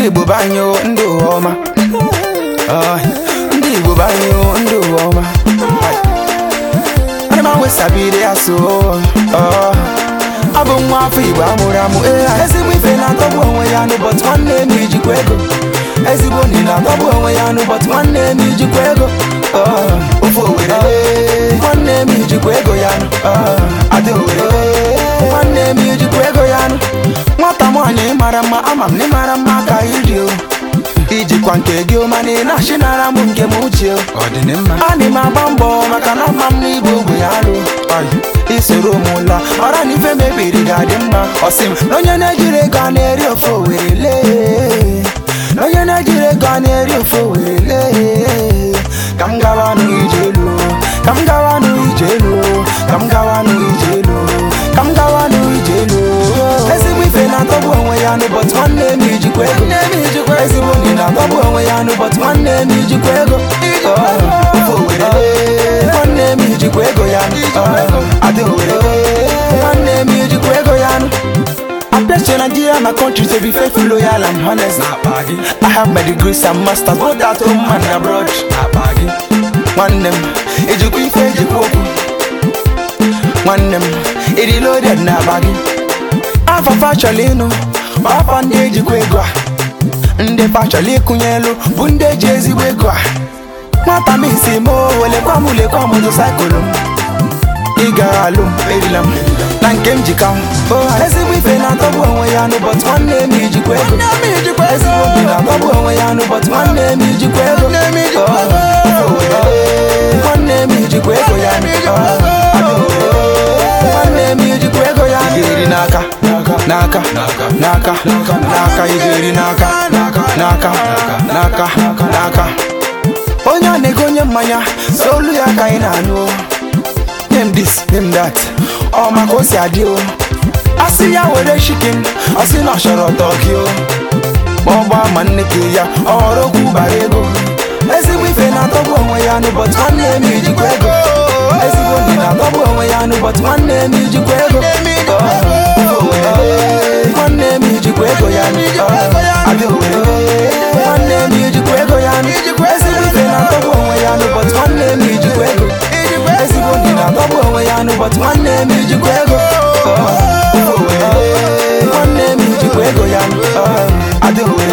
ndị igbo banyo ndị ụwa ọma Ah, ndị igbo banyo ndị ụwa ọma ana m anwe sabiri ya so Ah, abụ nwa afọ igbo amụrụ amụ ee ezigbo ife na-atọgbu onwe ya n'ụbọchị nwanne m ijikwa ego ezigbo nri na-atọgbu onwe ya n'ụbọchị nwanne m ijikwa ego Ah, ofe owere ee, nwanne m ijikwa ego ya nụ Ah, adị owere ee, nwanne m ijikwa ego ya nụ nwata nwaanyị ịmara mma ama m na ịmara mma ka iri o ijikwa nke gị o mana ị na-achịnara m nke m uche o ana m agba mbọ maka na ama m n'igbo ogbe ya alụ isoro m la mara na ife mebiri ga-adị mma ọsị m na onye na-ejiri ego a na-eri ofe owere lee na onye na-ejiri ego a na-eri ofe owere lee ka m gawa n'ije elu ka m gawa n'ije elu ka m gawa n'ije elu ka m gawa n'ije elu ezigbo ife na-atọgbu onwe ya n'ụbọchị nwanne m ijikwa ego ezigbo nri na-atọgbu onwe ya n'ụbọchị nwanne m ijikwa ego Oh, ofe owere lee, nwanne m ijikwa ego ya Oh, adị owere lee, nwanne m ijikwa ego ya I bless to Nigeria, my country to be faithful, loyal and honest. I have my degrees and masters, both at home and abroad. One them, ejikwa ife ejikwa okwu. Nwanne m, ịdị loaded na bagi. Afafa chọrọ ịnụ, ma afa ndị ejikwa ego a. Ndị fa chọrọ ịkụnye elu, bụ ndị eji ezigbo ego a. Nwata m isi m o, welekwa m lekwa m motosaịkụlụ m. ị gara alụ m erila m na nke m jika m ezigbo ife na-atọgbu onwe ya n'ụbọchị nwanne m ijikwa ego ezigbo obi na-atọgbu onwe ya n'ụbọchị nwanne m ijikwa ego Oh, nwanne m ijikwa ego ya Oh, nwanne m ijikwa ego ya iri n'aka n'aka n'aka n'aka ị ga-eri n'aka n'aka n'aka n'aka onye a na-ego onye mmanya so olu ya ka anyị na-anụ o. name this name that ọ maka o si adị o asị ya were chicken ọ sị na ọ chọrọ tọki o ma ọ gbaa ma nne ke ya ọ họrọ okwu bara ego ezigbo ife na-atọgbu onwe ya n'ụbọchị nwanne m ijikwa ego ezigbo ndị na-atọgbu onwe ya n'ụbọchị nwanne m ijikwa ego Oh, nwanne m ijikwa ego ya Oh, adị owere nwanne m ijikwa ego ya ezigbo ife na-atọgbu onwe ya n'ụbọchị nwanne m ijikwa ego ezigbo ndị na-atọgbu onwe ya n'ụbọchị nwanne m ijikwa ego Oh, nwanne m ijikwa ego ya Oh, adị owere